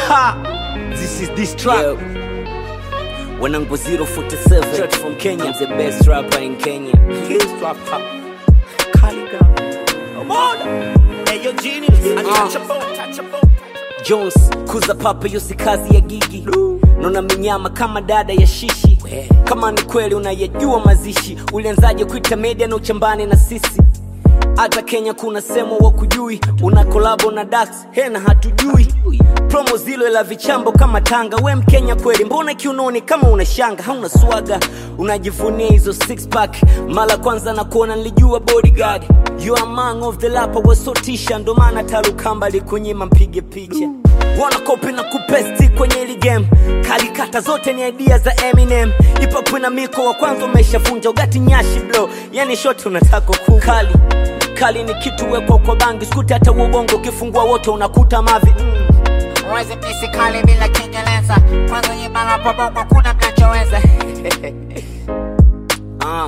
Ha! This is this track. Yo. Wanangu 047 Straight from Kenya. I'm the best rapper in Kenya This rapper. Caliber. Omoda. Hey, yo, genius. Untouchable, untouchable. Jones kuza papa hiyo si kazi ya gigi naona minyama kama dada ya shishi kama ni kweli unayajua mazishi ulianzaje kuita media na uchambani na sisi hata kenya kuna semo wa kujui una kolabo na dax hena hatujui promo zilo la vichambo kama tanga we mkenya kweli mbona kiunoni kama una shanga hauna swaga unajivunia hizo six pack mara kwanza na kuona nilijua bodyguard you are man of the lapa wasotisha ndo maana tarukamba likunyima mpige picha wana kopi na kupesti kwenye ili game kalikata zote ni idea za eminem ipapu na miko wa kwanza umeshavunja ugati nyashi blo yani shoti unataka kukali kali ni kitu wekwa kwa bangi skuti hata uongo ukifungua wote unakuta mavi mm. Uwezi pisi kali bila Kiingereza, kwanza nyimba la bongo kuna mnachoweza. Uh.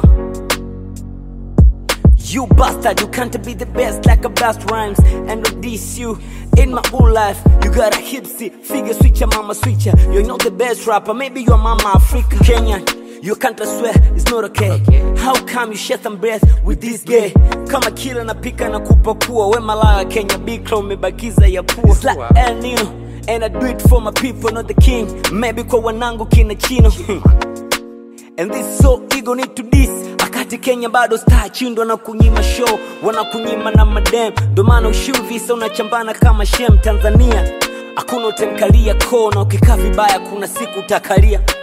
You bastard, you can't be the best like a best rhymes and of this you in my whole life you got a hipsy figure switcher mama switcher you're not the best rapper maybe you're mama Africa Kenyan you can't I swear it's not okay. How come you share some breath with this gay? Kama kila napika na kupakua we malaya Kenya big crown umebakiza ya pua It's like El Nino and I do it for my people not the king maybe kwa wanangu kina chino And this so ego need to this akati Kenya bado star chindwa na kunyima show wanakunyima na madem ndo maana ushiu visa unachambana kama shem Tanzania hakuna utankalia kona ukikaa vibaya kuna siku utakalia